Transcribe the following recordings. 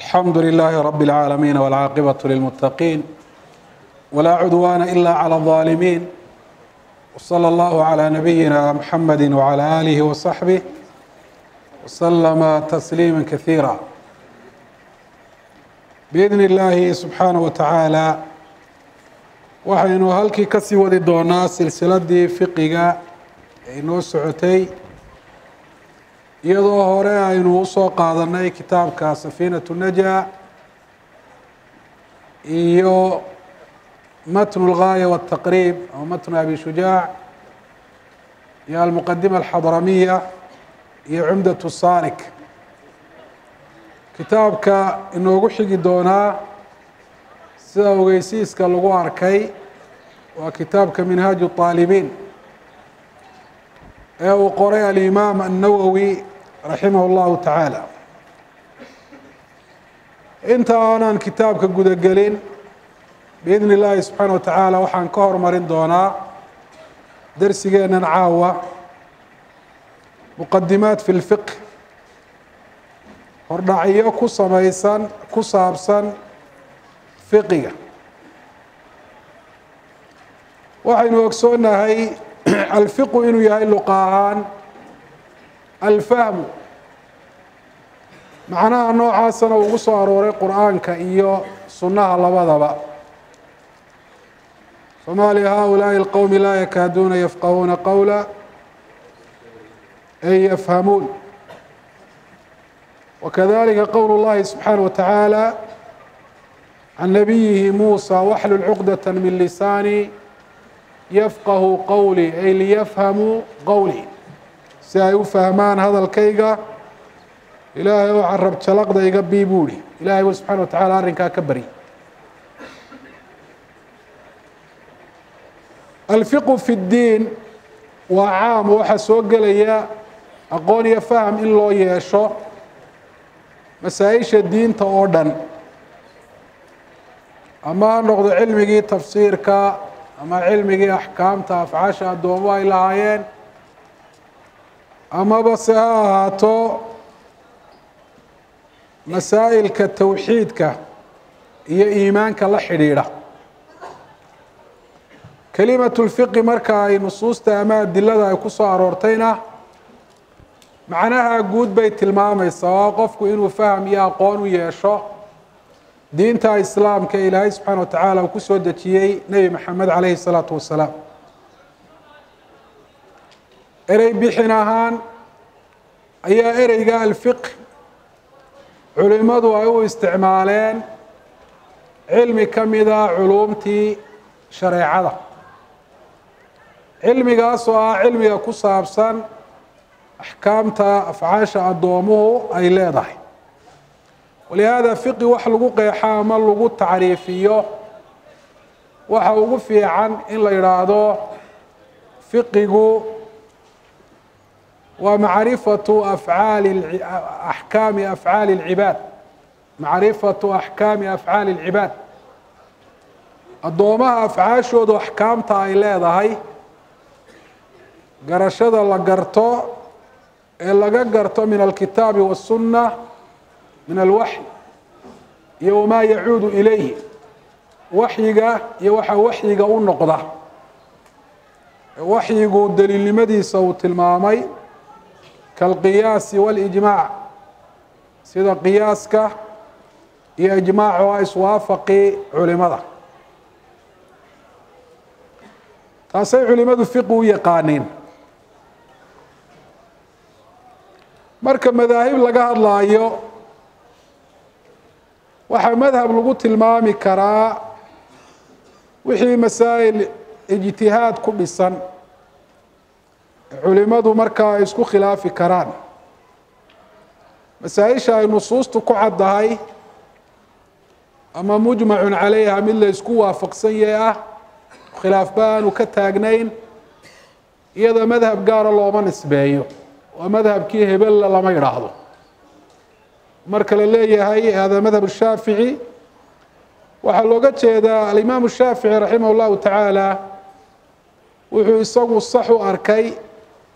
الحمد لله رب العالمين والعاقبة للمتقين ولا عدوان إلا على الظالمين وصلى الله على نبينا محمد وعلى آله وصحبه وسلم تسليما كثيرا بإذن الله سبحانه وتعالى waxaynu halkii ka sii wadi doonaa silsiladii fiqiga ee inoo socotay iyadoo hore aynu usoo qaadanay kitaabka safiinatu naja iyo matnu اlgaaya wالtaqriib ama matnu abi shujaac iyo almuqadima alxadramiya iyo cumdaة saalik kitaabka inoogu xigi doonaa sida ogeysiiska lagu arkay waa kitaabka minhaaj الطaalibiin ee uu qoray alimaam الnawowi raximah اllahu tacaala inta aanan kitaabka gudagelin biidn اllahi subxaana wa tacaala waxaan ka hormarin doonaa dersigeenan caawa muqadimaat fi اlfiqh hordhacyo ku samaysan ku saabsan fiqiga waxaynu ogsoonahay alfiqu inuu yahay luqa ahaan alfahmu macnaha noocaasana ugu soo arooray qur'aanka iyo sunnaha labadaba somaali haulaai اlqowmi laa yakaaduuna yafqahuuna qowla ay yafhamuun wakadalika qowl اllahi subxaanaه wa tacaala can nabiyihi muusa waxlul cuqdata min lisaani yafqahu qowlii ay liyafhamuu qowlii si ay u fahmaan hadalkayga ilaahay oo carab jalaqda iga bii buuhi ilahay bu subxana wa tacala arrinkaa ka bari alfiqu fi اddiin waa caam waxaa soo gelaya aqoon iyo faham in loo yeesho masaa-isha diinta oo dhan ama ha noqdo cilmigii tafsiirka ama cilmigii axkaamta afcaasha addoomo ay lahaayeen amaba se ha ahaato masaa'ilka towxiidka iyo iimaanka la xidhiidha kelimatu lfiqi marka ay nusuusta ama adilada ay ku soo aroortayna macnaha guud bay tilmaamaysaa waa qofku inuu faham iyo aqoon u yeesho diinta islaamka ilaahay subxaana wa tacaala uu ku soo dejiyey nebi maxamed calayhi الsalaatu wasalaam erey bixin ahaan ayaa ereyga alfiq culimadu ay u isticmaaleen cilmi ka mida culuumtii shareecada cilmigaas oo ah cilmiga ku saabsan axkaamta afcaasha addoomuhu ay leedahay walihaada fiqi wax lagu qeexo ama lagu tacriifiyo waxa ugu fiican in la yidhaahdo fiqigu waa macrifatu afcaali axkaami afcaali اlcibaad macrifatu axkaami afcaali اlcibaad addoomaha afcaashoodu axkaamta ay leedahay garashada la garto ee laga garto min alkitaabi waالsunna min alwaxy iyo wamaa yacuudu ilayhi waxyiga iyo waxaa waxyiga u noqda waxyigu daliilnimadiisa uu tilmaamay kaalqiyaasi waاlijmaac sida qiyaaska iyo ijmaac oo iswaafaqi culimada taasay culimadu fiqi u yaqaaniin marka madaahib laga hadlaayo waxaa madhab lagu tilmaami karaa wixii masaa'il ijtihaad ku dhisan culimadu markaa ay isku khilaafi karaan masaa-isha ay nusuustu ku caddahay ama mujmacun calayha mid la isku waafaqsan yahe ah khilaafba aanu ka taagnayn iyada madhab gaara looma nisbeeyo waa madhabkii hebella lama idhaahdo marka la leeyahay hada madhab الshaafiعي waxaa looga jeedaa alimaam الshaafiعي raximah الlahu taعaalى wuxuu isagu sax u arkay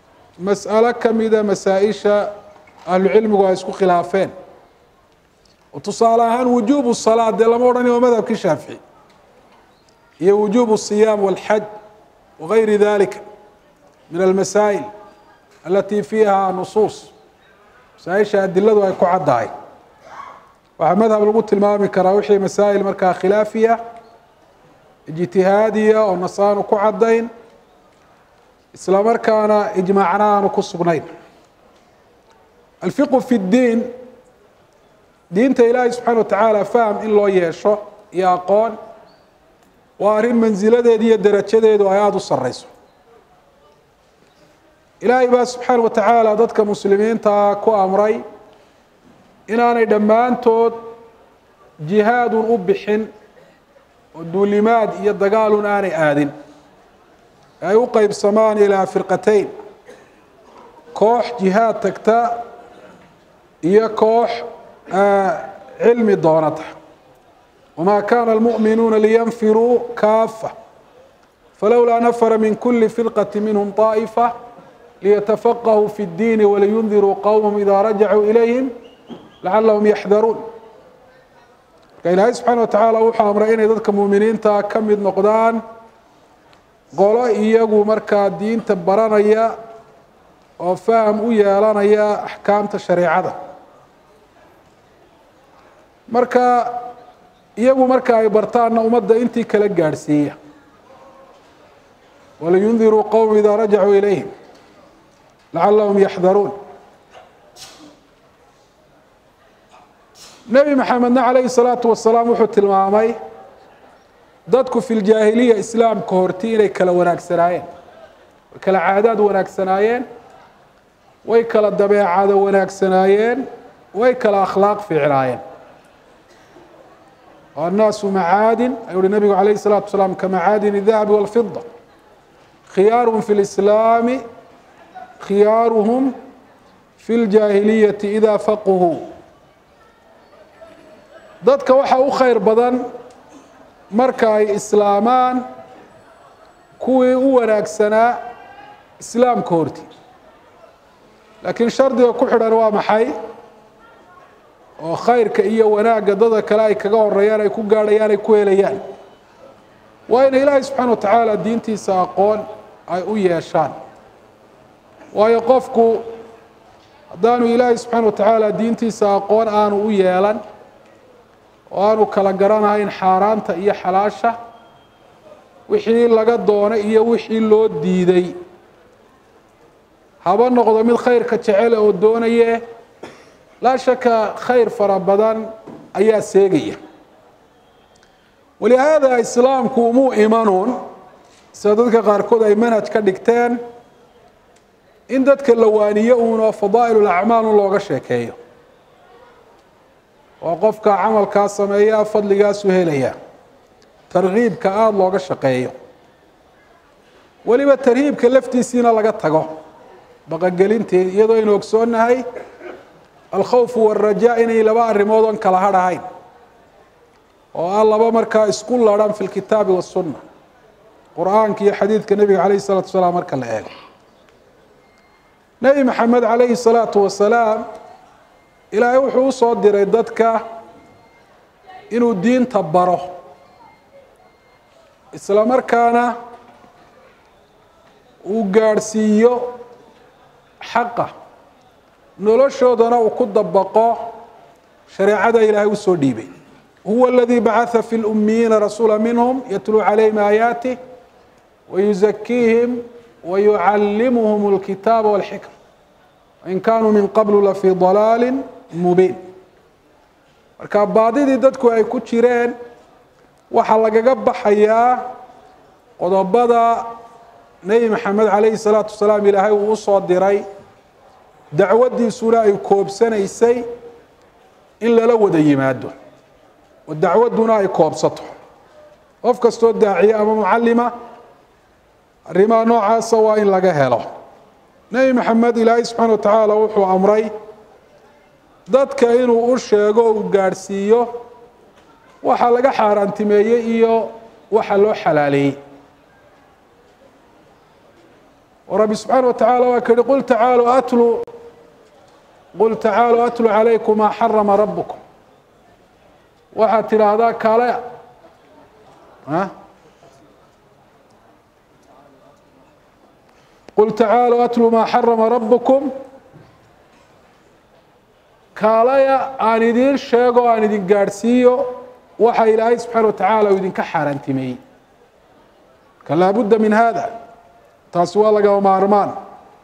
mas'alo kamida masaa-isha ahlucilmigu ay isku khilaafeen oo tusaale ahaan wujuubu salaa dee lama odhanayo waa madhabkii shaafici iyo wujuubu الصiyaam wاlxaj wagayri dalika min almasaa'il alati fiiha nusuus masaaisha adiladu ay ku caddahay waxaa madhab lagu tilmaami karaa wixii masaa'il markaa khilaafiya ijtihaadiya oo nas aanu ku caddayn isla markaana ijmaacna aanu ku sugnayn alfiqu fi اddiin diinta ilaahay subxaana wa tacaala fahm in loo yeesho iyo aqoon waa arrin mansiladeedu iyo derajadeedu ay aada u sareyso ilaahay baa subxaana wa tacaala dadka muslimiinta ku amray inaanay dhammaantood jihaadun u bixin oo duulimaad iyo dagaalun aanay aadin ay u qeybsamaan ilaa firqateyn koox jihaad tagta iyo koox cilmi doonata wma kana almu'minuuna liyanfiruu kaafa falowlaa nafra min kuli firqati minhm طaaئifa liyatafaqahuu fi اddiini waliyundiruu qowmhm ida rajacuu ilayhim lacalahum yaxdaruun marka ilaahay subxaana wa tacaala wuxuu amray inay dadka muuminiinta ka mid noqdaan qolo iyagu markaa diinta baranaya oo faham u yeelanaya axkaamta shareecada marka iyagu marka ay bartaanna ummadda intii kala gaadhsiiya waliyundiruu qowm idaa rajacuu ilayhim lacalahum yaxdaruun nebi maxamedna calayhi salaatu wasalaam wuxuu tilmaamay dadku fi ljaahiliya islaamka horti inay kala wanaagsanaayeen way kala caadaad wanaagsanaayeen way kala dabeecado wanaagsanaayeen way kala akhlaaq fiicnaayeen الناaس معاadن ayuu hi نبgu عليه الصلاaة وسلام كمعاadن الذهب والفضة khiyاarهم في الإسلام khiyاarهم في الجاهiلية إذا فqهوا dadka waxa u khayر badan marka ay islaamaan kuwii u wanaagsanaa islaamka horti lakiin shardiga ku xidhan waa maxay oo khayrka iyo wanaagga dada kale ay kaga horeeyaan ay ku gaadhayaan ay ku helayaan waa ina ilaahay subxaana wa tacaala diintiisa aqoon ay u yeeshaan waayo qofku haddaanu ilaahay subxaana wa tacaala diintiisa aqoon aanu u yeelan oo aanu kala garanahayn xaaraanta iyo xalaasha wixii laga doonay iyo wixii loo diiday haba noqdo mid khayrka jecel oo doonaye laa shaka khayr fara badan ayaa seegaya walihaada islaamku umuu imanuun sida dadka qaarkood ay manhaj ka dhigteen in dadka la waaniyo uun oo fadaa'il acmaal un looga sheekeeyo oo qofka camalkaa sameeya fadligaasu helaya tarkiibka aada looga shaqeeyo weliba tarhiibka laftiisiina laga tago baqagelinteed iyadoo aynu ogsoonnahay alkhawfu wاlrajaa inay laba arrimood oon kala hadhahayn oo ah laba markaa isku ladhan fi lkitaabi waالsuna qur'aanka iyo xadiidka nebiga calayh الsalatu wasalaam marka la eego nebi maxamed calayhi الsalaatu wasalaam ilaahay wuxuu u soo diray dadka inuu diinta baro isla markaana uu gaadhsiiyo xaqa noloshoodana uu ku dabaqo shareecada ilaahay usoo dhiibay huwa aladii bacatha fi lumiyiina rasuula minhum yatluu calayhim aayaatih wayuzakiihim wayucallimuhum اlkitaaba walxikma wain kaanuu min qablu lafii dalaali mubiin marka baadidii dadku ay ku jireen waxaa lagaga baxayaa qodobada nebi maxamed calayhi salaatu wasalaam ilaahay uu usoo diray dacwaddiisuna ay koobsanaysay in lala wada yimaado oo dacwadduna ay koobsato qof kastoo daaciye ama mucallima arrimaha noocaasa waa in laga helo nebi maxamed ilaahay subxaana wa tacaala wuxuu amray dadka inuu u sheego uu gaadhsiiyo waxa laga xaaraantimeeyey iyo waxa loo xalaaleeyey oo rabbi subxaana wa tacala waa ka yihi qul tacaaluu atlu qul tacaaluu atlu calaykum maa xarama rabukum waxaad tidhaahdaa kaale qul tacaaluu atlu maa xarama rabbukum kaalaya aan idiin sheego aan idin gaadhsiiyo waxa ilaahay subxaana wa tacaala uu idinka xaaraantimeeyey ka laabudda min hada taasi waa lagama maarmaan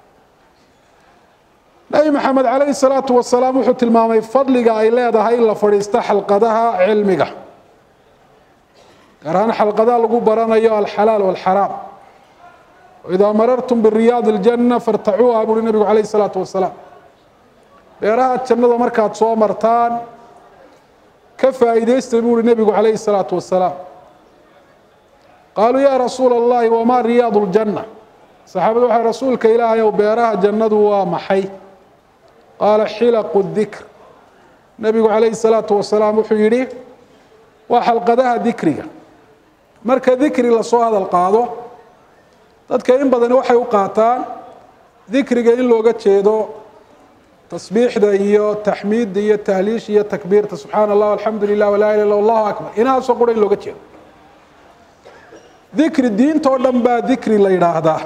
nabi maxamed calayhi salaatu wasalaam wuxuu tilmaamay fadliga ay leedahay in la fadhiisto xalqadaha cilmiga gaar ahaan xalqadaha lagu baranayo alxalaal walxaraam idaa marartum biriyaad اljanna fartacuuha buuri nabigu calayhi salaatu wasalaam beeraha jannada markaad soo martaan ka faa'iidaysta buuri nebigu calayhi salaatu wasalaam qaaluu yaa rasuula allahi wamaa riyaad ljanna saxaabadu waxay rasuulka ilaahay ow beeraha jannadu waa maxay qaala xilaqu dikr nebigu calayhi salaatu wasalaam wuxuu yidhi waa xalqadaha dikriga marka dikri lasoo hadal qaado dadka in badani waxay u qaataan dikriga in looga jeedo tasbiixda iyo taxmiidda iyo tahliisha iyo takbiirta subxaana allah alxamdu lilah walaa ilah illa allahu akbar inahaasoo qura in looga jeedo dikri diintoo dhan baa dikri la yidhaahdaa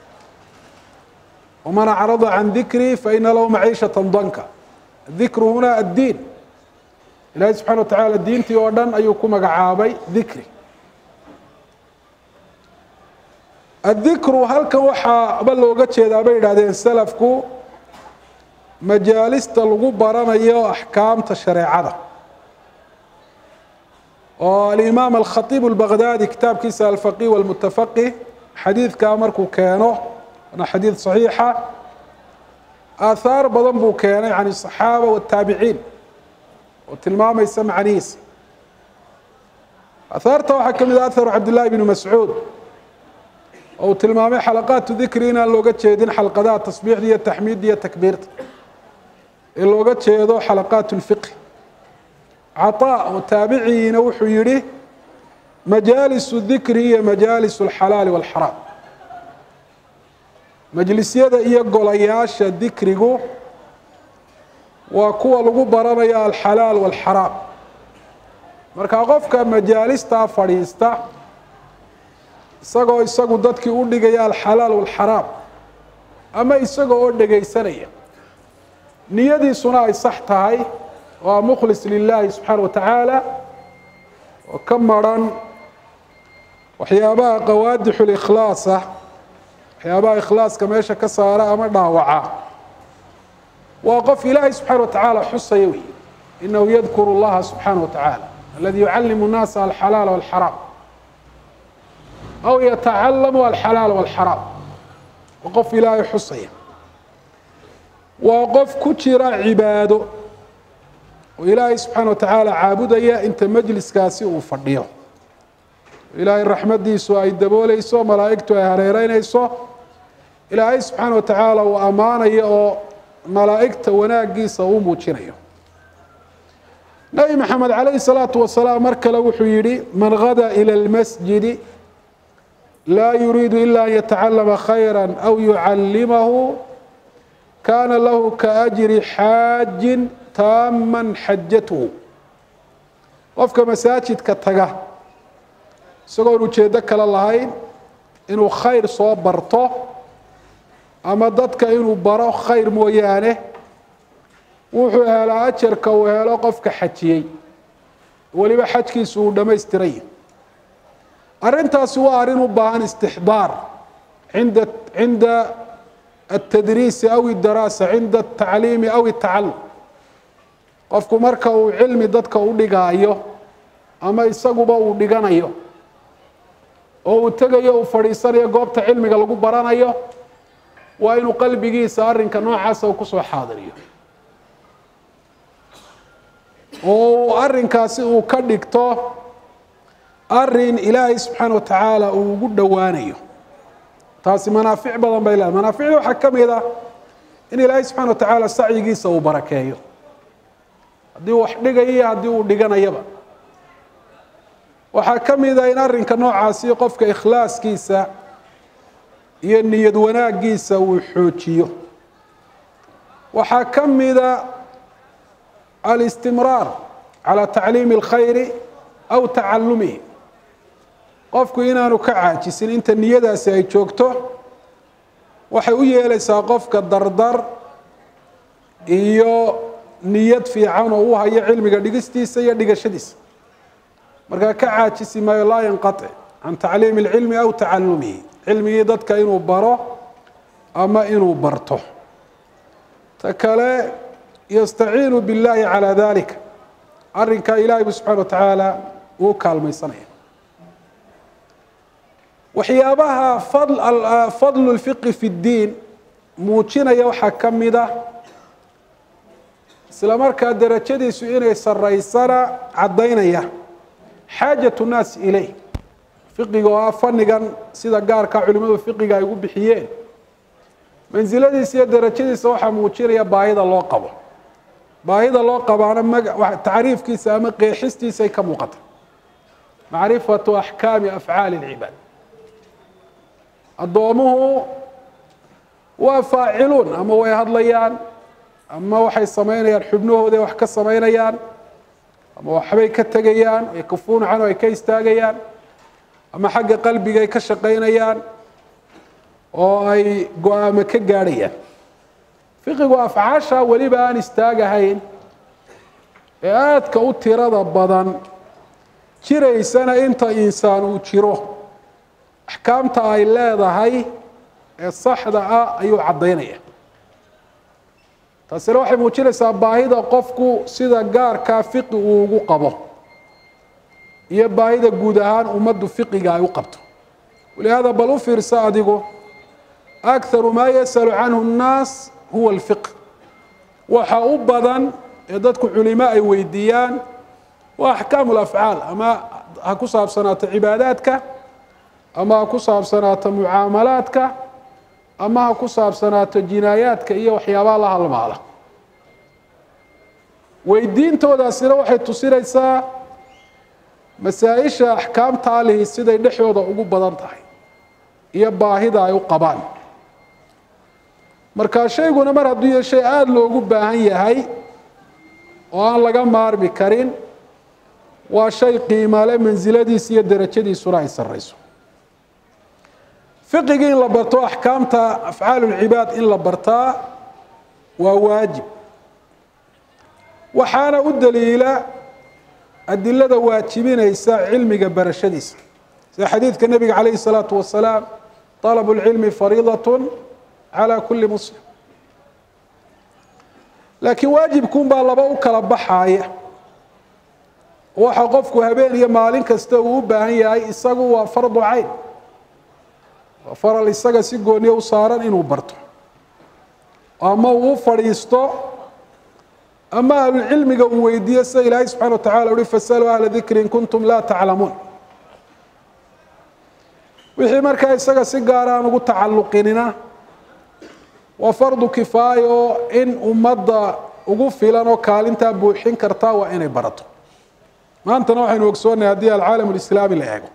waman acrada can dikrii faina lahu maciishata danka dikru huna addiin ilahi subxana wa tacaala diintii oo dhan ayuu ku magacaabay dikri addikru halkan waxaaba looga jeedaa bay yidhahdeen salafku majaalista lagu baranayo axkaamta shareecada oo alimaam alkhatiib albaghdadi kitaabkiisa alfaqih walmutafaqih xadiidkaa markuu keeno waana xadiid saxiixa aathaar badan buu keenay can asaxaaba wataabiciin oo tilmaamaysa macnihiisa aathaarta waxaa ka mid a aharu cabdillahi bni mascuud oo uu tilmaamay xalaqaatu dikri inaan looga jeedin xalqadaha tasbiixda iyo taxmiidda iyo takbiirta ee looga jeedo xalaqaat lfiqhi caطaa oo taabiciina wuxuu yihi majaalisu dikri iyo majaalisu alxalaali walxaraam majlisyada iyo golayaasha dikrigu waa kuwa lagu baranayo alxalaal walxaraam marka qofka majaalistaa fadhiista isagoo isagu dadkii u dhigaya alxalaal walxaraam ama isagoo oo dhegaysanaya niyadiisuna ay sax tahay waa mukhlis lilaahi subxaana wa tacaala oo ka maran waxyaabaha qawaadixu likhlaas ah waxyaabaha ikhlaaska meesha ka saara ama dhaawaca waa qof ilaahay subxaana wa tacaala xusaya wey inahu yadkuru llaha subxaana wa tacaala aladi yucallimu nnaasa alxalaala walxaraam aw yatacalamu alxalaala walxaraam waa qof ilaahay xusaya waa qof ku jira cibaado oo ilaahay subxaana wa tacaala caabudaya inta majliskaasi uu fadhiyo ilaahay raxmaddiisu ay dabooleyso malaa'igtu ay hareereynayso ilaahay subxaana wa tacaala uu ammaanayo oo malaa'igta wanaaggiisa uu muujinayo nebi maxamed calayhi salaatu wasalaam mar kale wuxuu yihi man gada ila lmasjidi laa yuriidu ila an yatacalama khayra aw yucallimahu kaana lahu kaajri xaajin taaman xajatuhu qofka masaajidka taga isagoon ujeeddo kale lahayn inuu khayr soo barto ama dadka inuu baro khayr mooyaane wuxuu helaa ajarka uu helo qofka xajiyey weliba xajkiisu uu dhammaystiray arrintaasi waa arrin u baahan istixdaar inda cinda التdriisi aw الdaraasa cinda الtacliimi aw الtacalum qofku marka uu cilmi dadka u dhigaayo ama isaguba uu dhiganayo oo uu tegayo uu fadhiisanayo goobta cilmiga lagu baranayo waa inuu qalbigiisa arrinka noocaasa uu kusoo xaadiriyo oo uu arrinkaasi uu ka dhigto arin ilaahay subxaana wa tacaala uu ugu dhowaanayo taasi manaafic badan bay leedahay manaaficda waxaa ka mid ah in ilaahay subxana wa tacaala sacyigiisa uu barakeeyo haddii uu wax dhigayo iyo haddii uu dhiganayaba waxaa ka mid a in arrinka noocaasi qofka ikhlaaskiisa iyo niyad wanaaggiisa uu xoojiyo waxaa ka mida alistimraar calى tacliimi اlkhayri aw tacalumihi qofku inaanu ka caajisin inta niyadaasi ay joogto waxay u yeelaysaa qofka dardar iyo niyad fiican oo u hayo cilmiga dhigistiisa iyo dhigashadiisa markaa ka caajisi maayo laa yanqaطic can tacliimi اlcilmi aw tacalumihi cilmigii dadka inuu baro ama inuu barto ta kale yastaciinu biاllahi calى dalika arrinkaa ilahay bu subxana wa tacaala uu kaalmaysanaya waxyaabaha fadlu lfiqi fi اddiin muujinaya waxaa ka mida isla markaa derajadiisu inay saraysana caddaynaya xaajaة الnaas ilayh fiqiga oo ah fanigan sida gaarka culimadu fiqiga ay ugu bixiyeen mansiladiisa iyo derajadiisa waxaa muujinaya baahida loo qabo baahida loo qabaana ma tacriifkiisa ama qeexistiisa ay ka muuqata macrifatu axkaami afcaali اlcibaad addoomuhu waa faaciluun ama way hadlayaan ama waxay samaynayaan xubnahooda wax ka samaynayaan ama waxbay ka tegayaan yakufuuna canhu ay ka istaagayaan ama xagga qalbiga ay ka shaqaynayaan oo ay go-aamo ka gaadhayaan fiqigu afcaasha weliba aan istaagahayn ee aadka u tirada badan jiraysana inta insaan uu jiro axkaamta ay leedahay ee saxda ah ayuu caddaynaya taasina waxay muujinaysaa baahida qofku sida gaarkaa fiqi uu ugu qabo iyo baahida guud ahaan ummaddu fiqiga ay u qabto walihaada bal u fiirsa adigu akharu maa yasalu canhu nnaas huwa alfiq waxa u badan ee dadku culimo ay weydiiyaan waa axkaamu lafcaal ama ha ku saabsanaato cibaadaadka ama ha ku saabsanaato mucaamalaadka ama ha ku saabsanaato jinaayaadka iyo waxyaabaha la halmaala weydiintoodaasina waxay tusinaysaa masaa-isha axkaamta alihi siday dhexdooda ugu badan tahay iyo baahida ay u qabaan marka shayguna mar hadduu ya shay aada loogu baahan yahay oo aan laga maarmi karin waa shay qiimale mansiladiisa iyo derajadiisuna ay sarrayso fiqigii in la barto axkaamta afcaal اlcibaad in la bartaa waa waajib waxaana u daliila adilada waajibinaysa cilmiga barashadiisa sida xadiidka nebiga calayh الsalaatu wasalaam طalb اlcilmi fariidaة calى kuli muslim laakiin waajibkun baa laba u kala baxaaya waxa qofku habeen iyo maalin kasta uu u baahan yahay isagu waa fardu cayn waa faral isaga si gooniya u saaran inuu barto ama uu u fadhiisto ama ahlulcilmiga uu weydiiyo sida ilaahay subxana wa tacala uhi fasaluu ahla dikri in kuntum laa taclamuun wixii markaa isaga si gaara aan ugu tacalluqinina waa fardu kifaaya oo in ummadda ugu filan oo kaalintaa buuxin kartaa waa inay barato maantana waxaynu ogsoonnahay haddii alcaalam alislaami la eego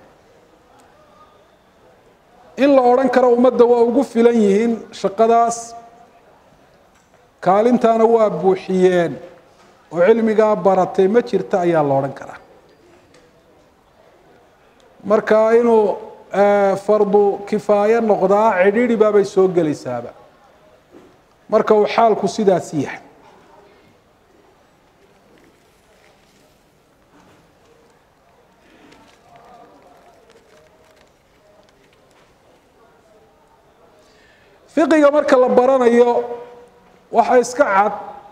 in la odhan karo ummadda waa ugu filan yihiin shaqadaas kaalintaana waa buuxiyeen oo cilmigaa baratay ma jirta ayaa la odhan karaa marka inuu fardu kifaayo noqdaa cidhiidhi baabay soo gelaysaaba marka uu xaalku sidaasi yahay fiqiga marka la baranayo waxaa iska cad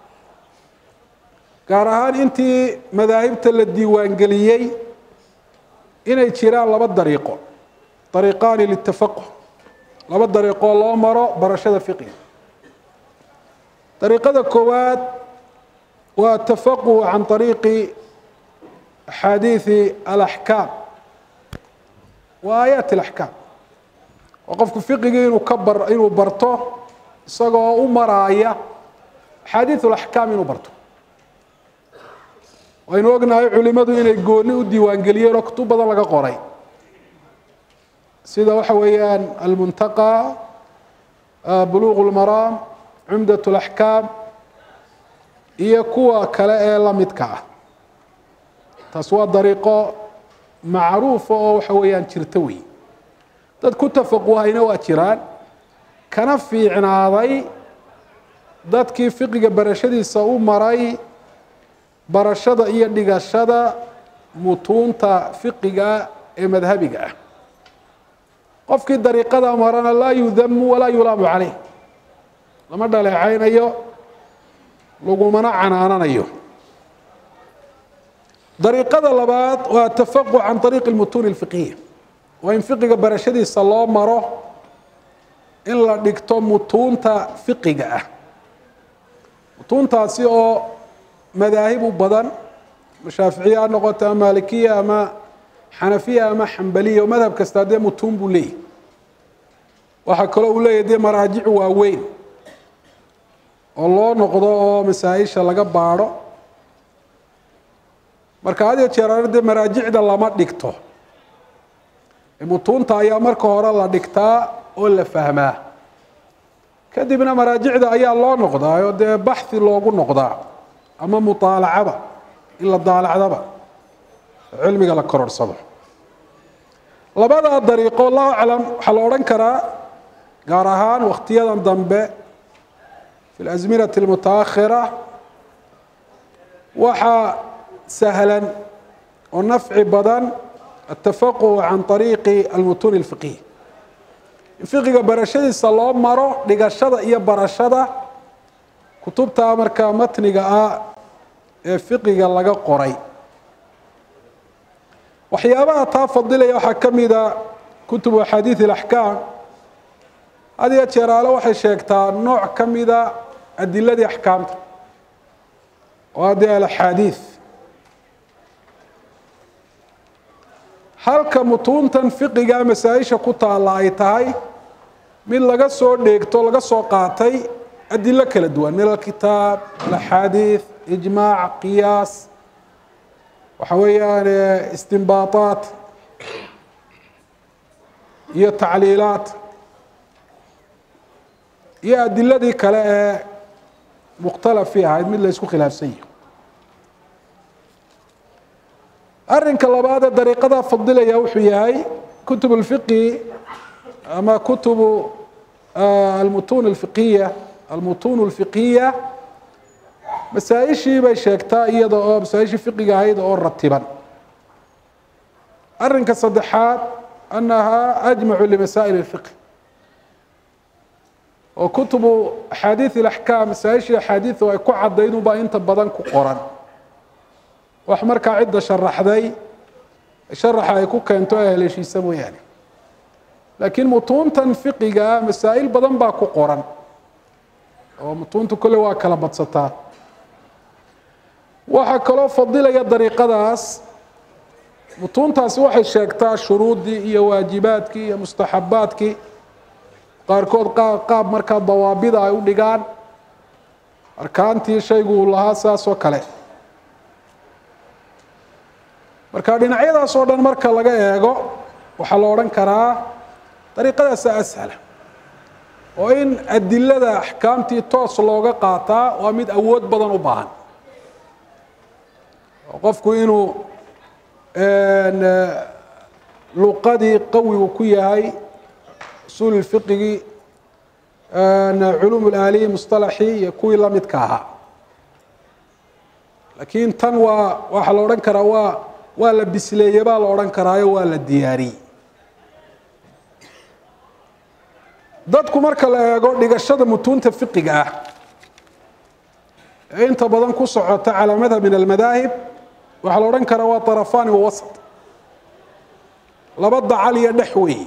gaar ahaan intii madaahibta la diiwaangeliyey inay jiraan laba dariiqo dariiqaani litafaquh laba dariiqoo loo maro barashada fiqiga dariiqada koowaad waa atafaquhu can طariiqi axaadiiثi alaxkaam wa aayaati alaxkaam waa qofku fiqigii inuu ka bar inuu barto isagoo u maraaya axaadiiث alaxkaam inuu barto waynu ognahay culimadu inay gooni u diiwaangeliyeen oo kutub badan laga qoray sida waxa weeyaan almuntaqa buluq اlmaraam cumdaة اlaxkaam iyo kuwa kale ee la midka ah taas waa dariiqo macruufa oo waxa weeyaan jirto wey dad ku tafaquhayna waa jiraan kana fiicnaaday dadkii fiqiga barashadiisa u maray barashada iyo dhigashada mutuunta fiqiga ee madhabiga ah qofkii dariiqada marana laa yudamu walaa yulaamu caleyh lama dhaleecaynayo lagumana canaananayo dariiqada labaad waa atafaquh can ariiqi lmutuuni اlfiqhiya waa in fiqiga barashadiisa loo maro in la dhigto mutuunta fiqiga ah mutuuntaasi oo madaahib u badan ama shaaficiya ha noqoto ama maalikiya ama xanafiya ama xambaliya o madhab kasta dee mutuun buu leeyahy waxaa kaloo uu leeyahy dee maraajic waaweyn oo loo noqdo oo masaa-isha laga baadho marka had iyo jeer dee maraajicda lama dhigto mutuunta ayaa marka hore la dhigtaa oo la fahmaa kadibna maraajicda ayaa loo noqdaa oo dee baxhi loogu noqdaa ama mutaalacaba in la daalacdaba cilmiga la kororhsado labadaa dariiqo allahu aclam waxaa la odhan karaa gaar ahaan wakhtiyadan dambe fi lasminati almutaakhira waxaa sahlan oo nafci badan atafaquh can ariiqi almutuuni اlfiqhiy in fiqiga barashadiisa loo maro dhigashada iyo barashada kutubta markaa matniga ah ee fiqiga laga qoray waxyaabaha taa fadilaya waxaa ka mida kutubu axaadiid اlaxkaam had iyo jeeraale waxay sheegtaa nooc ka mida adiladii axkaamta oo haddee alaxaadiid halka mutuuntan fiqiga masaa-isha ku taalla ay tahay mid laga soo dheegto laga soo qaatay adilo kala duwan min alkitaab alaxaadiid ijmaac qiyaas waxa weeyaan istinbaataat iyo tacliilaat iyo adiladii kale ee mukhtalafii ahayd mid la ysku khilaafsan yahi arrinka labaad ee dariiqada fadilaya wuxuu yahay kutub اlfiqhi ama kutubu almutuun اlfiqhiya almutuun اlfiqhiya masaa-ishii bay sheegtaa iyada oo masaa-ishii fiqiga ahayd oo ratiban arrinka saddexaad anaha ajmacu limasaa'il اlfiqh oo kutubu axaadiid اlaxkaam masaa-ishii axaadiidu ay ku cadayd unbaa inta badan ku qoran wax markaa cidda sharaxday sharaxa ay ku keento ee haleeshiisa mooyaane laakiin mutuuntan fiqiga ah masaa'il badan baa ku qoran oo mutuuntu kolle waa kala badsataa waxaa kaloo fadilaya dariiqadaas mutuuntaasi waxay sheegtaa shuruuddii iyo waajibaadkii iyo mustaxabaadkii qaarkood qaab markaa dawaabida ay u dhigaan arkaantii shaygu uu lahaa saas oo kale marka dhinacyadaas oo dhan marka laga eego waxaa la odhan karaa dariiqadaasa ashala oo in adilada axkaamtii toos looga qaataa waa mid awood badan u baahan oo qofku inuu luqadii qawigu ku yahay usuul fiqigii culuum اlaaliyi musطalaxii iyo kuwii la midka ahaa laakiin tan waa waxaa la odhan karaa waa waa la bisleeye baa la odhan karaayo waa la diyaariyey dadku marka la eego dhigashada mutuunta fiqiga ah ee inta badan ku socota calaa madhab min almadaahib waxaa la odhan karaa waa طarafani wa wasط laba dacal iyo dhex weeye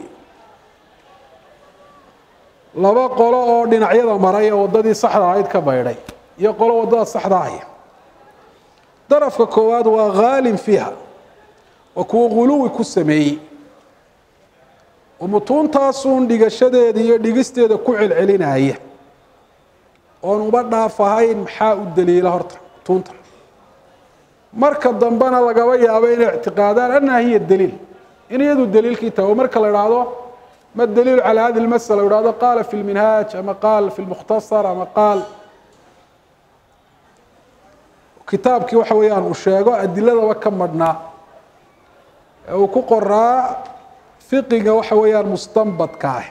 laba qolo oo dhinacyada maray ee waddadii saxda ahayd ka baydhay iyo qolo waddada saxda ahaya darafka koowaad waa haalin fiiha waa kuwa guluwi ku sameeyey oo mutuuntaasun dhigashadeeda iyo dhigisteeda ku celcelinaya oon uba dhaaf ahayn maxaa u daliila horta mutuunta marka dambena lagaba yaabo inay ictiqaadaan annaha hiya daliil in iyadu daliilkii tahay oo marka la idhaahdo ma daliilu calى hadi اlmasala u hahdo qaala fi lminhaaj ama qaal fi lmukhtasar ama qaal kitaabkii waxa weeyaan uu sheego adiladaba ka madhnaa ee uu ku qoraa fiqiga waxa weeyaan mustanbadka ah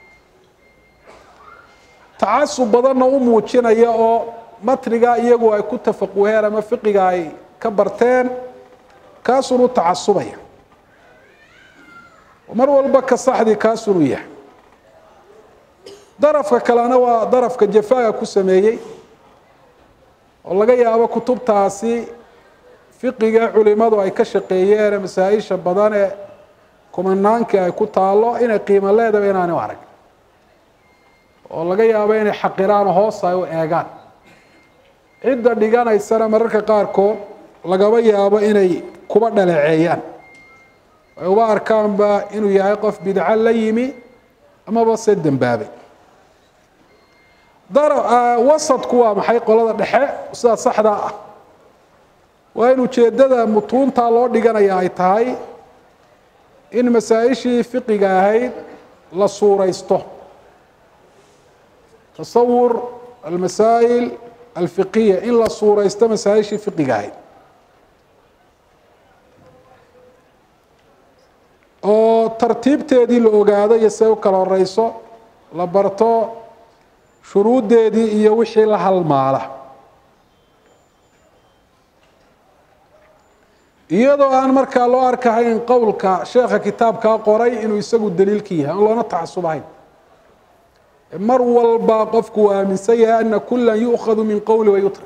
tacasub badanna u muujinaya oo matniga iyagu ay ku tafaquheen ama fiqiga ay ka barteen kaasun u tacasubaya mar walba ka saxdii kaasun u yahay darafka kalena waa darafka jafaaga ku sameeyey oo laga yaabo kutubtaasi fiqiga culimadu ay ka shaqeeyeen masaa-isha badan ee kumanaankii ay ku taalo inay qiimo leedaba inaani arag oo laga yaabo inay xaqiraan oo hoos ay u eegaan cidda dhiganaysana mararka qaarkood lagaba yaabo inay kuba dhaleeceeyaan ay uba arkaanba inuu yahay qof bidco la yimi amaba se dembaabay wasadku waa maxay qolada dhexe sidaa saxdaa ah waa in ujeeddada mutuunta loo dhiganaya ay tahay in masaa-ishii fiqiga ahayd la suuraysto tasawur almasaa'il alfiqiya in la suuraysto masaa-ishii fiqiga ahayd oo tartiibteedii la ogaado iyo say u kala horeyso la barto shuruuddeedii iyo wixii la halmaala iyadoo aan markaa loo arkahayn qowlka sheekha kitaabkaa qoray inuu isagu daliilka yahay aan loona tacasubahayn mar walba qofku uu aaminsan yahay ana kula yu'khadu min qowli wayutrak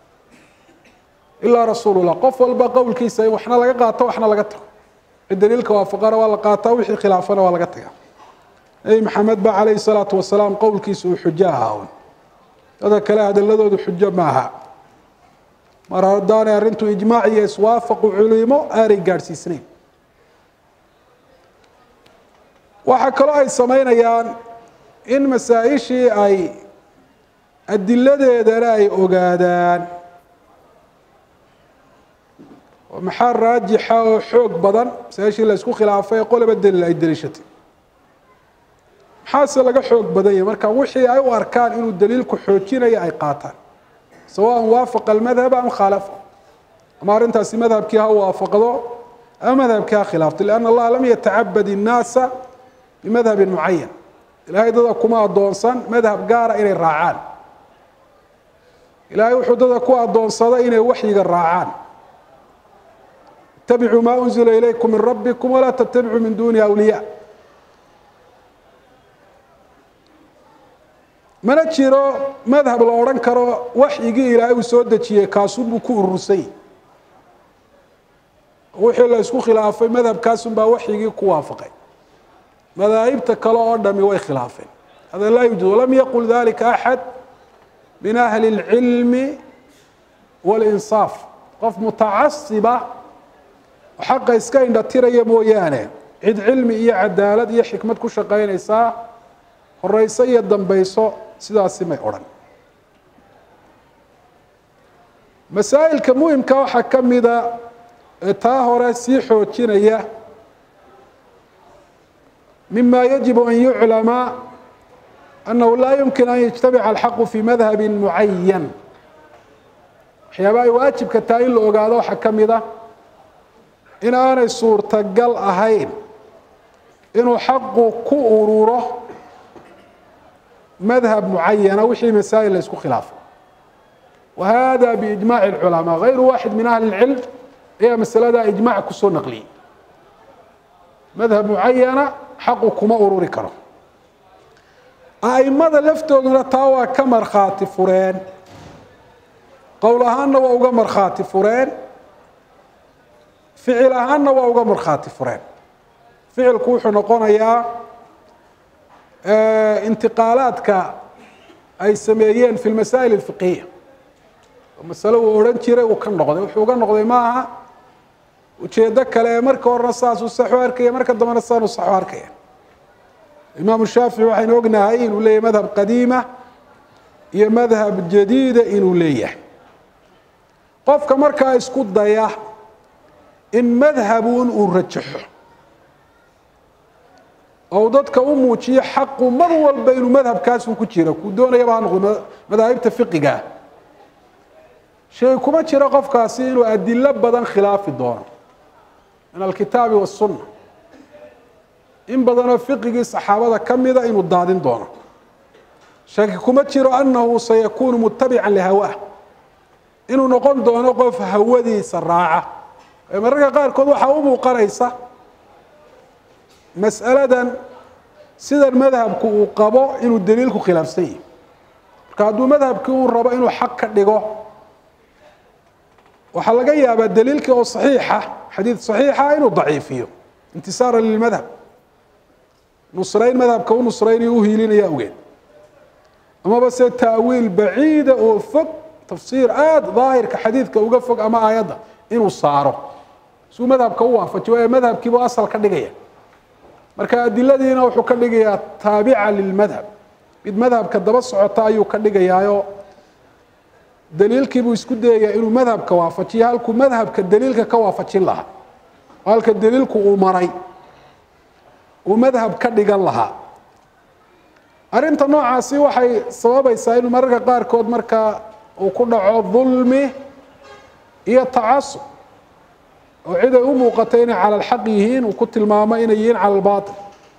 ilaa rasuul llah qof walba qowlkiisa in waxna laga qaato waxna laga tago cid daliilka waafaqana waa la qaataa wixii khilaafana waa laga tagaa nebi maxamed ba calayhi salaatu wasalaam qowlkiisa uu xujo ahaa un dadka kale hadaladoodu xujo maaha mar haddaanay arrintu ijmaac iyo iswaafaqu culimo aanay gaadhsiisnayn waxaa kaloo ay samaynayaan in masaa-ishii ay adiladeedana ay ogaadaan oo maxaa raajixa oo xoog badan masaa-ishii la isku khilaafay ee qolaba daliil ay daliishatay maxaase laga xoog badan yahay marka wixii ay u arkaan inuu daliilku xoojinayo ay qaataan sawaء waafaqa اmadhaba am khaalafa ama arrintaasi madhabkii ha waafaqdo ama madhabkii ha khilaafto لأn اllaha lam yatacabad الnaasa bimadhabi mucayan ilahay dada kuma adoonsan madhab gaara inay raacaan ilahay wuxuu dada ku adoonsada inay waxyiga raacaan اtabicuu ma unzila ilaykum min rabbikum walaa ttabicuu min duni awliya mana jiro madhab la odhan karo waxyigii ilaahay uu soo dejiyey kaasunbuu ku urursay wixii la isku khilaafay madhabkaasunbaa waxyigii ku waafaqay madaahibta kale oo dhami way khilaafeen hada laa yuujid walam yaqul dalika axad min ahli اlcilmi waاlinsaaf qof mutacasiba oo xaqa iska indhatiraya mooyaane cid cilmi iyo cadaalad iyo xikmad ku shaqaynaysaa horeyso iyo dambeyso sidaasi may odhan masaa'ilka muhimka waxaa ka mida ee taa hore sii xoojinaya mima yajibu an yuclama annahu laa yumkin an yajtamica alxaqu fi madhabi mucayan waxyaaba ay waajibka tahay in la ogaado waxaa ka mida in aanay suurtagal ahayn inuu xaqu ku ururo madhab mucayana wixii masaa'il la isku khilaafo wa hada biijmaci اlculamaa gayru waaxid min ahli اlcilm ayaa masaladaa ijmac kusoo naqliyey madhab mucayana xaqu kuma ururi karo aimada laftooduna taa waa ka markhaati fureen qowl ahaanna waa uga markhaati fureen ficil ahaanna waa uga markhaati fureen ficilku wuxuu noqonayaa intiqaalaadka ay sameeyeen fi lmasaa'il alfiqiya oo masale uu odhan jiray uu ka noqday wuxuu uga noqday maaha ujeeddo kale ee marka horena saasuu saxu arkaya marka dambena saanuu saxu arkaya imaamu shaafici waxaynu ognahay inuu leeyahay madhab qadiima iyo madhab jadiida inuu leeyahay qofka markaa isku daya in madhabun uu rajaxo ou dadka u muujiyo xaqu mar walba inuu madhabkaasu ku jiro kuu doonayaba ha noqdo madaahibta fiqigaa shay kuma jiro qofkaasi inuu adilo badan khilaafi doono min alkitaabi waالsuna in badanoo fiqigii saxaabada ka mida inuu daadin doono shaki kuma jiro anahu sayakunu mutabica lihawaah inuu noqon doono qof hawadiisa raaca ee mararka qaarkood waxaa u muuqanaysa mas'aladan sidan madhabku uu qabo inuu daliilku khilaafsan yahi marka hadduu madhabkii uu rabo inuu xaq ka dhigo waxaa laga yaabaa daliilkii oo saxiixa xadiid saxiixa inuu daciifiyo intisaara lilmadhab nusrayn madhabka u nusraynayo u hiilinaya ogeed amaba se taawiil baciida oo fog tafsiir aada daahirka xadiidka uga fog ama aayadda inuu saaro suu madhabka u waafajiyo ee madhabkiibu asal ka dhigaya marka adiladiina wuxuu ka dhigayaa taabica lilmadhab mid madhabka daba socota ayuu ka dhigayaayo daliilkiibuu isku dayayaa inuu madhabka waafajiyo halkuu madhabka daliilka ka waafajin lahaa oo halka daliilku uu maray uu madhab ka dhigan lahaa arrinta noocaasi waxay sababaysaa inuu mararka qaarkood markaa uu ku dhaco dulmi iyo tacasub oo cid ay u muuqato inay cala alxaq yihiin uu ku tilmaamo inay yihiin cala albaatil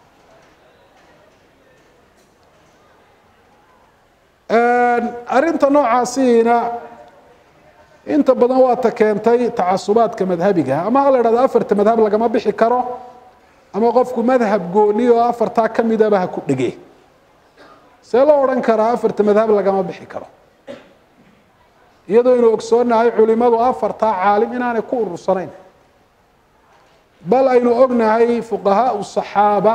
arrinta noocaasiina inta badan waa ta keentay tacasubaadka madhabiga ama ha la idhahdo afarta madhab lagama bixi karo ama qofku madhab gooni oo afartaa ka midaba ha ku dhege see loo odhan karaa afarta madhab lagama bixi karo iyadoo aynu ogsoonahay culimadu afartaa caalim inaanay ku urursanayn bal aynu ognahay fuqahaau saxaaba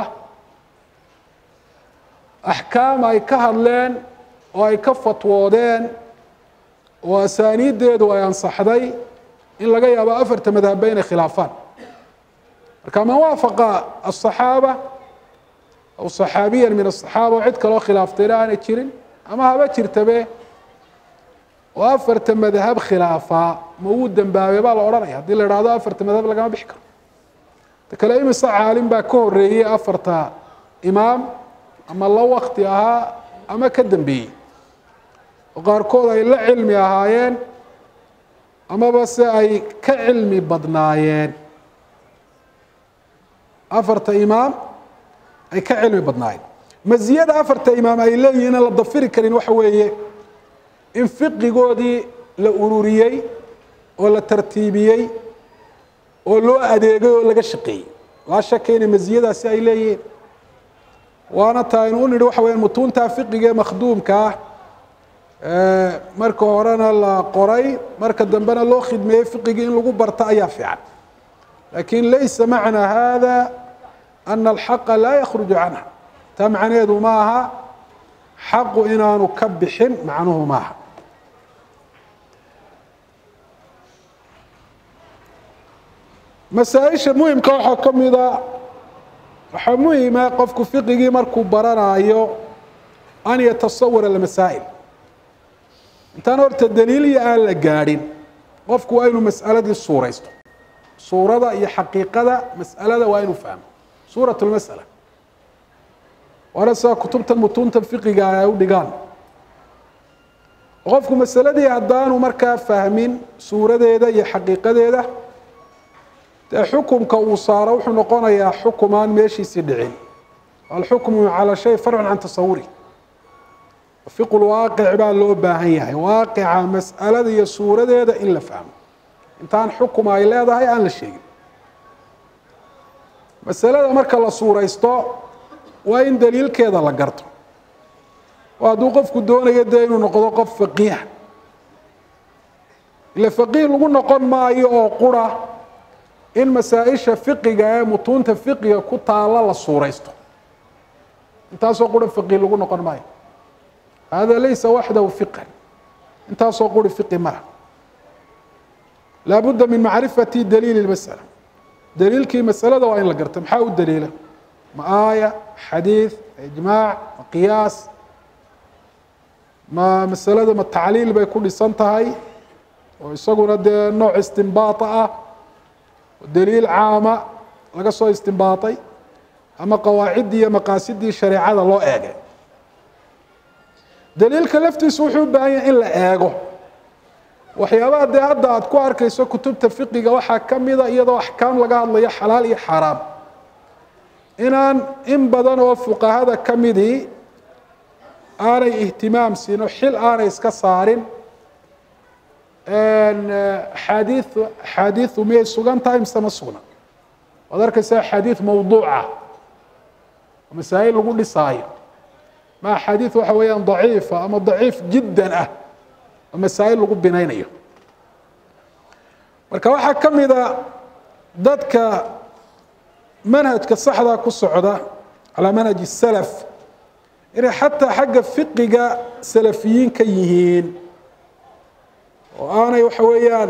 axkaam ay ka hadleen oo ay ka fatwoodeen oo asaaniiddeedu ay ansaxday in laga yaabo afarta madhabba inay khilaafaan marka man waafaqa aلصaxaaba aw صaxaabiya min aلصaxaaba oo cid kaloo khilaaftayna aanay jirin ama haba jirtabe oo afarta madhab khilaafaa ma wuu dembaabay baa la odhanaya haddii la ihahdo afarta madhab lagama bixi karo ta kale imise caalim baa ka horeeyey afarta imaam ama la wakti ahaa ama ka dambeeyey oo qaarkood ay la cilmi ahaayeen amaba se ay ka cilmi badnaayeen afarta imaam ay ka cilmi badnaayeen maziyada afarta imaam ay leeyihiin aan la dafiri karin waxa weeye in fiqigoodii la ururiyey oo la tartiibiyey oo loo adeegay oo laga shaqeeyey laa shaka inay maziyadaasi ay leeyihiin waana taa aynu u nidhi waxa weya mutuuntaa fiqiga ee makhduumka ah marka horena la qoray marka dambena loo khidmeeyey fiqigii in lagu barto ayaa fiican lakin laysa macna hada ana alxaqa laa yakruju canha taa macnaheedu ma aha xaqu inaanu ka bixin macnuhu maaha masaaisha muhimka waxaa ka mida waxaa muhima qofku fiqigii markuu baranaayo an yatasawara almasaa'il intaan horta daliiliya aan la gaadhin qofku waa inuu mas'aladii suuraysto suurada iyo xaqiiqada mas'alada waa inuu fahmo suurat lmas'ala waana sidaa kutubtan mutuunta fiqiga ay u dhigaan qofku masaladii haddaanu markaa fahmin suuradeeda iyo xaqiiqadeeda dee xukumka uu saaro wuxuu noqonayaa xukumaan meeshiisii dhicin alxukmu calaa shay farcun can tasawuri fiqu lwaaqic baa loo baahan yahay waaqica mas'alada iyo suuradeeda in la fahmo intaan xukum ay leedahay aan la sheegin masalada marka la suuraysto waa in daliilkeeda la garto oo hadduu qofku doonayo dee inuu noqdo qof faqiiha ila faqiih lagu noqon maayo oo qura in masaa-isha fiqiga ee mutuunta fiqiga ku taalla la suuraysto intaasoo qura faqiih lagu noqon maayo hada laysa waxdahu fiqhan intaasoo quri fiqi maha laabudda min macrifati daliili اmasأala daliilkii masalada waa in la garta maxaa u daliila ma aaya xadiid ijmaac ma qiyaas ma masalada ma tacliil bay ku dhisan tahay oo isaguna dee nooc istinbaata ah daliil caama laga soo istinbaaطay ama qawaaciddii iyo maqaasidii shareecada loo eegay daliilka laftiisu wuxuu u baahan yahay in la eego waxyaabaha dee hadda aad ku arkayso kutubta fiqiga waxaa ka mida iyadoo axkaam laga hadlayo xalaal iyo xaaraam inaan in badan oo fuqahada ka midii aanay ihtimaam siino xil aanay iska saarin axaadiiu axaadiiu miyay sugan tahay mise ma sugna waad arkaysa axaadiid mawduuca oo masaa'il lagu dhisaayo ma axaadiid waxa weeyaan daciifa ama daciif jiddan ah oo masaa'il lagu binaynayo marka waxaa ka mida dadka manhajka saxdaa ku socda calaa manhaji salaf inay xataa xagga fiqiga salafiyiin ka yihiin oo aanay waxa weeyaan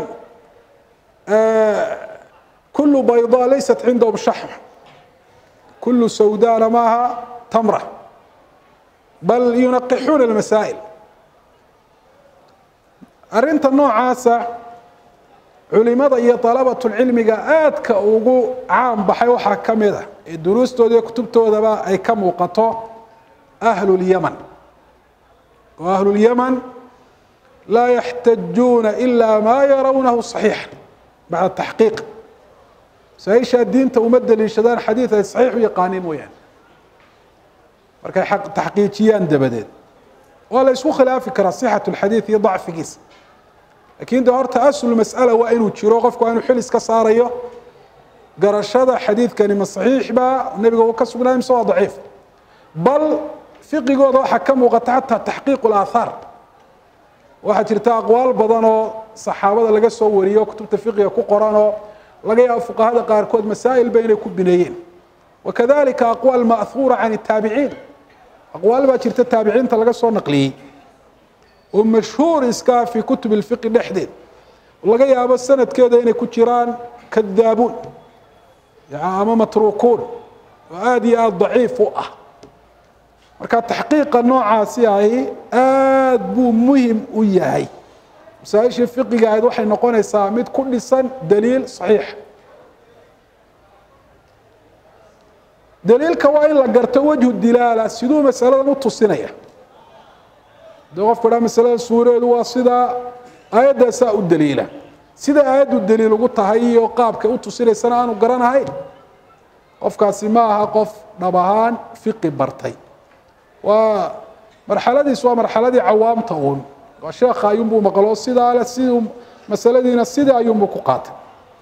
kulu baydaa laysat cindahum shaxma kulu sawdana maaha tamra bal yunaqixuuna almasaa'il arrinta noocaasa culimada iyo dalabatulcilmiga aadka ugu caan baxay waxaa ka mid a ee duruustooda iyo kutubtoodaba ay ka muuqato ahlulyaman oo ahlulyaman laa yaxtajuuna ilaa maa yarawnahu صaxiixa bacda taxqiiq masaa-ishaa diinta uma daliishadaan xadiid ay saxiix u yaqaaniin mooyaane markay taxqiijiyaan dabadeed waa la isku khilaafi karaa sixat اlxadiid iyo dacfigiisa lakin de horta aslu mas'ala waa inuu jiro qofku waa inuu xil iska saarayo garashada xadiidkani ma saxiix baa nebiga uu ka sugnaay mise waa daciif bal fiqigooda waxaa ka muuqata xataa taxqiiq اlaathaar waxaa jirta aqwaal badan oo saxaabada laga soo wariyo kutubta fiqiga ku qoran oo laga yaabo fuqahada qaarkood masaa'il ba inay ku bineeyeen wakadalika aqwaal ma'huura can الtaabiciin aqwaal baa jirta taabiciinta laga soo naqliyey oo mashhuur iskaa fi kutub اlfiqi dhexdeed laga yaabo sanadkeeda inay ku jiraan kadaabuun ama matruukuun oo aada iyo aada daciif u ah marka taxqiiqa noocaasi ahi aad buu muhim u yahay masaa-ishii fiqiga ahayd waxay noqonaysaa mid ku dhisan daliil saxiixa daliilka waa in la garto wajhu dilaala siduu masaladan u tusinaya de qofku dhaa masalada suuradeedu waa sidaa aayaddaasaa u daliila sida aayaddu daliil ugu tahay iyo qaabkay u tusinaysana aanu garanahayn qofkaasi ma aha qof dhab ahaan fiqi bartay waa marxaladiis waa marxaladii cawaamta uun waa sheekha ayuunbuu maqlo sidaa le siduu masaladiina sidii ayuunbuu ku qaatay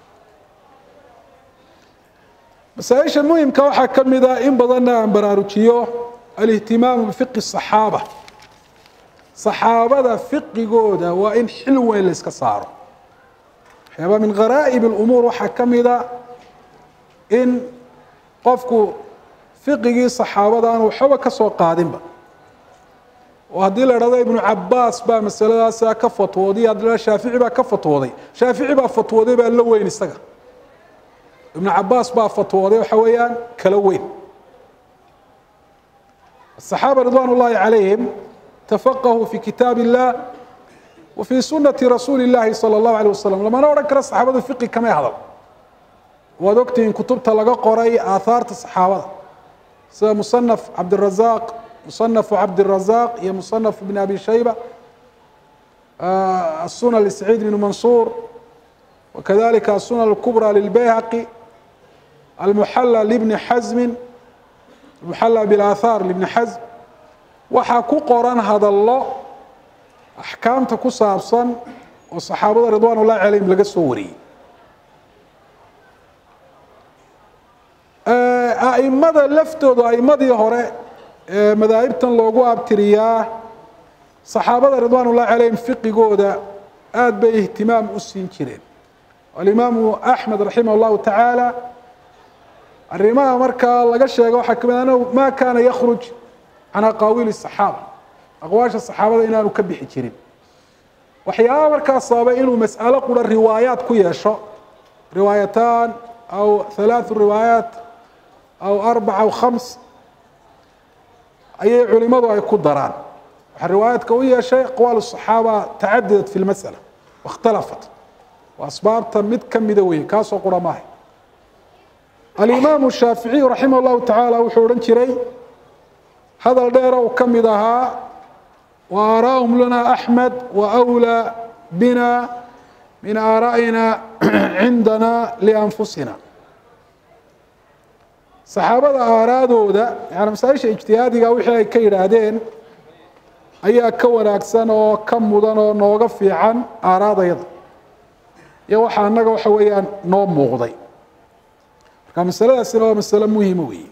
masaaisha muhimka waxaa ka mid a in badanna aan baraarujiyo alihtimaamu bifiqi الصaxaaba صaxaabada fiqigooda waa in xil weyn la iska saaro waxyaaba min ghara'ib اlumuur waxaa ka mida in qofku fiqigii صaxaabada aan waxba ka soo qaadinba oo haddii la dhahdo ibnu cabaas baa masaladaasa ka fatwooday haddii la shaafici baa ka fatwooday shaafici baa fatwooday baa la weyn isaga ibnu cabaas baa fatwooday waxa weeyaan kala weyn الصaxaaba ridwan اllahi عalayhim tafaqahuu fi kitaab الlah wa fi sunati rasuuli الlahi salى الlahu عalيه wasalam lamana odhan karo saxaabadu fiqi kamay hadal waad ogtihiin kutubta laga qoray aahaarta saxaabada sida musanaf cabdirazaq musanafu cabdirazaq iyo musanaf bn abi shayba الsunan lsaciid bn mansuur wakadalika الsunan اlkubrى lilbayhaqi almuxala libni xasmin almuxala biاlaahaar libni xasm waxaa ku qoran hadallo axkaamta ku saabsan oo saxaabada ridwan ullahi calayhim laga soo wariyey aimada laftooda aimadii hore ee madaahibtan loogu abtiriyaa saxaabada ridwan ullahi calayhim fiqigooda aad bay ihtimaam u siin jireen alimaamu axmed raximah llahu tacaala arrimaha markaa laga sheega waxaa kamid anhu ma kaana yakruj can aqaawiil الصaxaaba aqwaasha saxaabada inaanu ka bixi jirin waxyaaba markaa sababay inuu mas'alo qura riwaayaat ku yeesho riwaayataan aw halaaثu riwaayaat aw arbaca aw khams ayay culimadu ay ku daraan waxaa riwaayaadka u yeeshay aqwaal الصaxaaba tacadadat fi اlmasأala waاkhtalafat waa asbaabta mid kamida wey kaasoo qura maahay alimaamu shaaficiy raximah اllahu tacaala wuxuu odhan jiray hadal dheer ou ka mid ahaa wa aaraahum lana axmed wa أwlىa bina min aaraa'ina cindana lianfusina saxaabada aaraadooda yani masaa-isha ijtihaadiga wixii ay ka yidhaahdeen ayaa ka wanaagsan oo ka mudan oo nooga fiican aaraadayada iyo waxaa annaga waxa weeyaan noo muuqday marka masaladaasina waa masale muhima weeye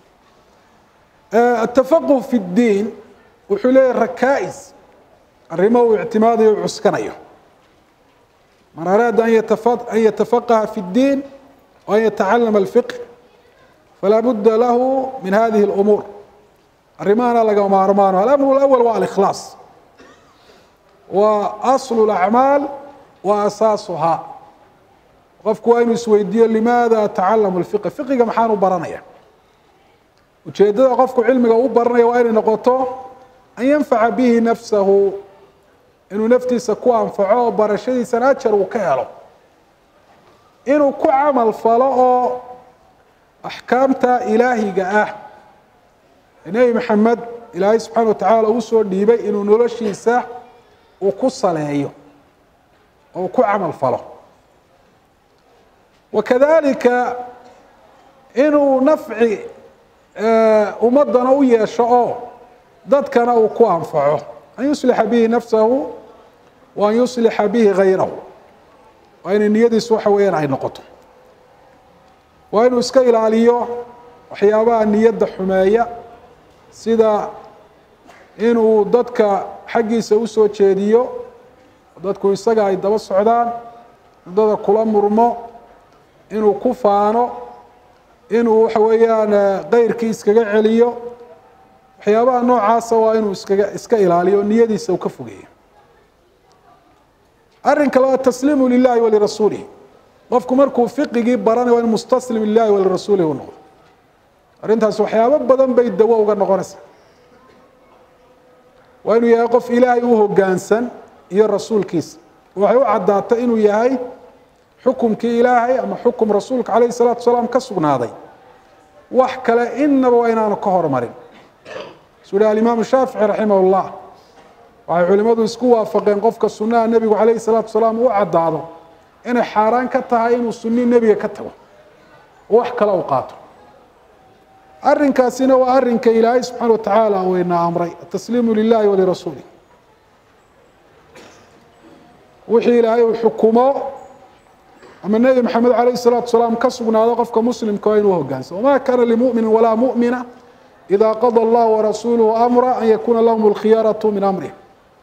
atafaquh fi اddiin wuxuu leeyahy rakais arrimo uu ictimaadayo u cuskanayo man araada an yatafaqaha fi اddiin o an yatacalama alfiqh falaa budda lahu min hadihi اlumuur arrimahana laga maarmaano alamru اlأwl waa alikhlaas waa aslu اlacmaal wa asaasuhaa qofku waa inuu isweydiiyo limaada atacalamu اlfiqh fiqiga maxaan u baranaya ujeeddada qofku cilmiga u baranaya waa inay noqoto an yanfaca bihi nafsahu inuu naftiisa ku anfaco oo barashadiisana ajar uu ka helo inuu ku camal falo oo axkaamta ilaahiga ah nebi maxamed ilaahay subxaana wa tacaala uu soo dhiibay inuu noloshiisa uu ku saleeyo oo uu ku camal falo wakadalika inuu nafci ummadana u yeesho oo dadkana uu ku anfaco an yuslixa bihi nafsahu wa an yuslixa bihi gayrahu waa inay niyadiisu waxa weeyaan ay noqoto waa inuu iska ilaaliyo waxyaabaha niyadda xumeeya sida inuu dadka xaggiisa usoo jeediyo dadku isaga ay daba socdaan dada kula murmo inuu ku faano inuu waxa weeyaan keyrkii iskaga celiyo waxyaabaha noocaasa waa inuu iskaga iska ilaaliyo niyadiisa uu ka fogeeyo arrin kale waa tasliimu lilahi walirasuulihi qofku markuu fiqigii baranay waa inu mustaslim lilahi walirasuulihi u noqdo arrintaas waxyaabo badan bay dawo uga noqonaysaa waa inuu yahay qof ilaahay u hoggaansan iyo rasuulkiisa waxay u caddaatay inuu yahay xukumkii ilaahay ama xukum rasuulka calayhi salaatu salaam ka sugnaaday wax kale inaba waa inaanu ka hormarin suu yihi alimaamu shaafici raximah llah waxay culimmadu isku waafaqeen qofka sunnaha nebigu calayhi salaatu salaam u caddaado inay xaaraan ka tahay inuu sunni nebiga ka tago oo wax kale u qaato arrinkaasina waa arrinka ilaahay subxaana wa tacaala uu ina amray atasliimu lilahi walirasuulih wixii ilaahay uu xukumo ama nebi maxamed calayh الsalaatu salaam ka sugnaado qofka muslimka waa inuu hogaansamo wama kana limumini walaa mumina ida qada allah warasuuluhu amra an yakuna lahum اlkhiyaraةu min amrih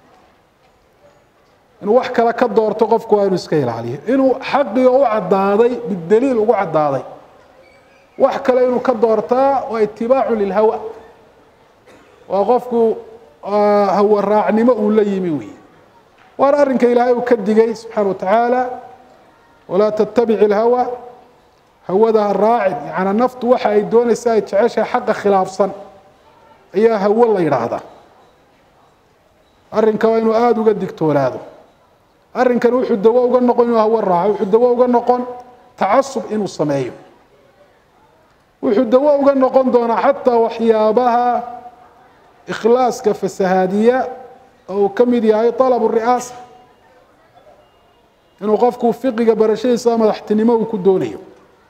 inuu wax kale ka doorto qofku waa inuu iska ilaaliyo inuu xaqiga u cadaaday bidaliil ugu cadaaday wax kale inuu ka doortaa waa itibaacu lilhawa waa qofku hawa raacnimo uu la yimi wey waana arrinka ilaahay uu ka digay subxaana wa tacaala walaa tattabic ilhawa hawada ha raacin yacanaa naftu waxa ay doonaysa ay jeceshahay xaqa khilaafsan ayaa hawo la yidhaahdaa arrinka waa inuu aada uga digtoonaado arrinkan wuxuu dawo uga noqon inuu hawo raaco wuxuu dawo uga noqon tacasub inuu sameeyo wuxuu dawo uga noqon doonaa xataa waxyaabaha ikhlaaska fasahaadiya oo uu ka mid yahay طalab الri'aasa inuu qofku fiqiga barashadiisa madaxtinimo uu ku doonayo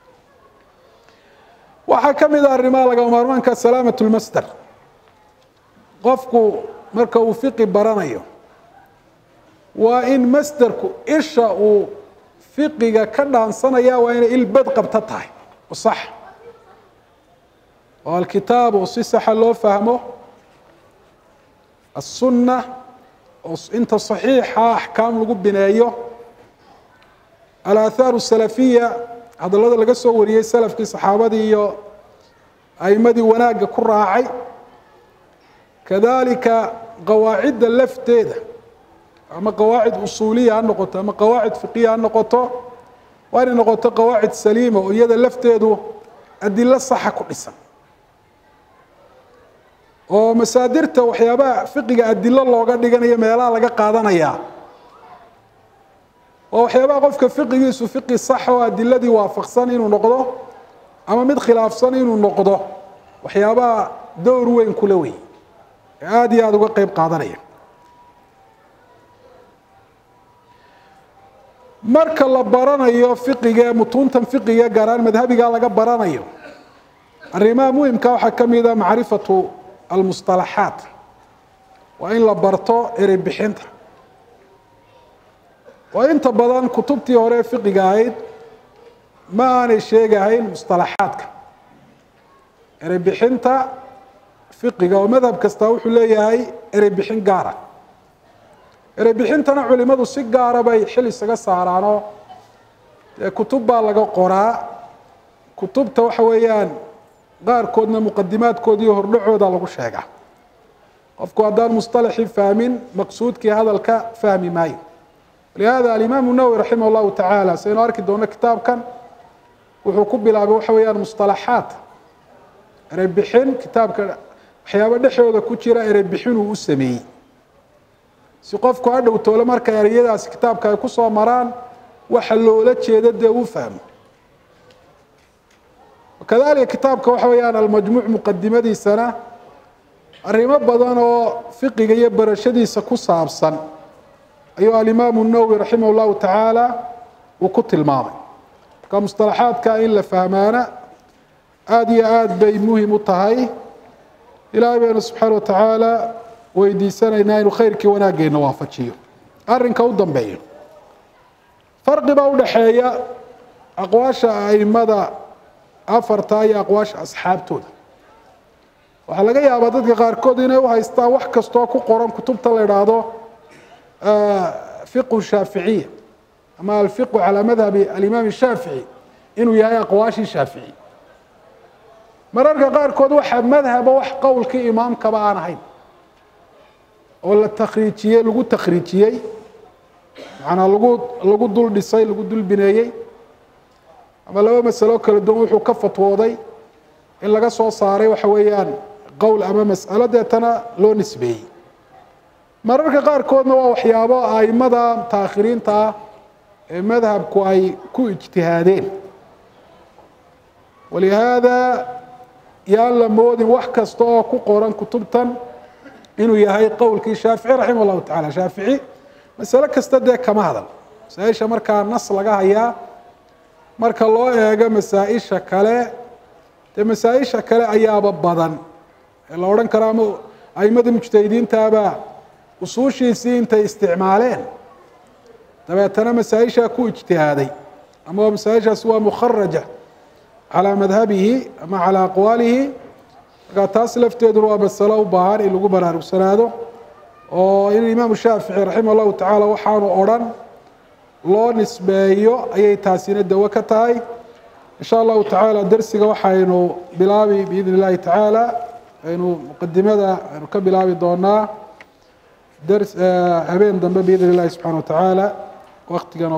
waxaa ka mid a arrimaha lagama maarmaanka salaamaة اlmasder qofku marka uu fiqi baranayo waa in masderku isha uu fiqiga ka dhaansanaya waa inay ilbad qabto tahay oo sax oo alkitaab oo si saxa loo fahmo aلsunna oo inta صaxiixa axkaam lagu bineeyo alaathaaru الsalafiya hadallada laga soo wariyey salafkii saxaabadii iyo aimadii wanaagga ku raacay kadalika qawaacidda lafteeda ama qawaacid usuuliya ha noqoto ama qawaacid fiqiya ha noqoto waa inay noqoto qawaacid saliima oo iyada lafteedu adilo saxa ku dhisan oo masaadirta waxyaabaha fiqiga adilo looga dhiganayo meelaha laga qaadanaya oo waxyaabaha qofka fiqigiisu fiqi sax oo adiladii waafaqsan inuu noqdo ama mid khilaafsan inuu noqdo waxyaabaha dowr weyn kula wey ee aada iyo aada uga qeyb qaadanaya marka la baranayo fiqiga ee mutuuntan fiqiga gaaraan madhabiga laga baranayo arrimaha muhimka waxaa ka mida macrifatu almusطalaxaat waa in la barto erey bixinta oo inta badan kutubtii hore fiqiga ahayd ma aanay sheegahayn musطalaxaadka erey bixinta fiqiga oo madhab kasta wuxuu leeyahay erey bixin gaara erey bixintana culimadu si gaara bay xil isaga saaraanoo dee kutub baa laga qoraa kutubta waxa weeyaan qaarkoodna muqadimaadkoodiiyo hordhacooda lagu sheegaa qofku haddaan musطalaxii fahmin maqsuudkii hadalka fahmi maayo lihada alimaamu nawowi raximah اllahu tacaala saynu arki doono kitaabkan wuxuu ku bilaabay waxa weeyaan musطalaxaat erey bixin kitaabka waxyaabo dhexdooda ku jira erey bixin uu u sameeyey si qofku ha dhow toole marka ereyadaasi kitaabka ay ku soo maraan waxa loola jeedo dee uu fahmo kadalika kitaabka waxa weeyaan almajmuuc muqadimadiisana arrimo badan oo fiqiga iyo barashadiisa ku saabsan ayuu alimaamu nawowi raximah llahu tacaala uu ku tilmaamay marka musطalaxaadka in la fahmaana aada iyo aad bay muhim u tahay ilaahay baynu subxaana wa tacaala weydiisanaynaa inuu khayrkii wanaaggeena waafajiyo arrinka u dambeeya farqi baa udhaxeeya aqwaasha aimada afarta iyo aqwaasha asxaabtooda waxaa laga yaabaa dadka qaarkood inay u haystaan wax kastoo ku qoran kutubta la idhaahdo fiqhu shaaficiya ama alfiqhu calaa madhabi alimaam shaafici inuu yahay aqwaashii shaafici mararka qaarkood waxaa madhaba wax qowlkii imaamkaba aan ahayn oo la takriijiyey lagu takriijiyey macanaa lagu lagu dul dhisay lagu dul bineeyey ama laba masalo kala duwan wuxuu ka fatwooday in laga soo saaray waxa weeyaan qowl ama mas'alo deetana loo nisbeeyey mararka qaarkoodna waa waxyaabo aimada taakhiriinta ah ee madhabku ay ku ijtihaadeen walihaada yaan la moodin wax kasta oo ku qoran kutubtan inuu yahay qowlkii shaafici raximah llahu tacala shaafici masale kasta dee kama hadal masaa-isha markaa nas laga hayaa marka loo eego masaa-isha kale dee masaa-isha kale ayaaba badan ee la odhan karo ama aimada mujtahidiintaaba usuushiisii intay isticmaaleen dabeetana masaa-ishaa ku ijtihaaday ama waa masaa-ishaasi waa mukharaja calaa madhabihi ama calaa aqwaalihi markaa taas lafteeduna waa masalo u baahan in lagu baraarugsanaado oo in imaamu shaafici raximah llahu tacaala waxaanu odrhan loo nisbeeyo ayay taasina dawo ka tahay in sha allahu tacaala dersiga waxaynu bilaabi biidn اllahi tacaala aynu muqadimada aynu ka bilaabi doonaa habeen dambe biidn اllahi subxana wa tacaala waktigan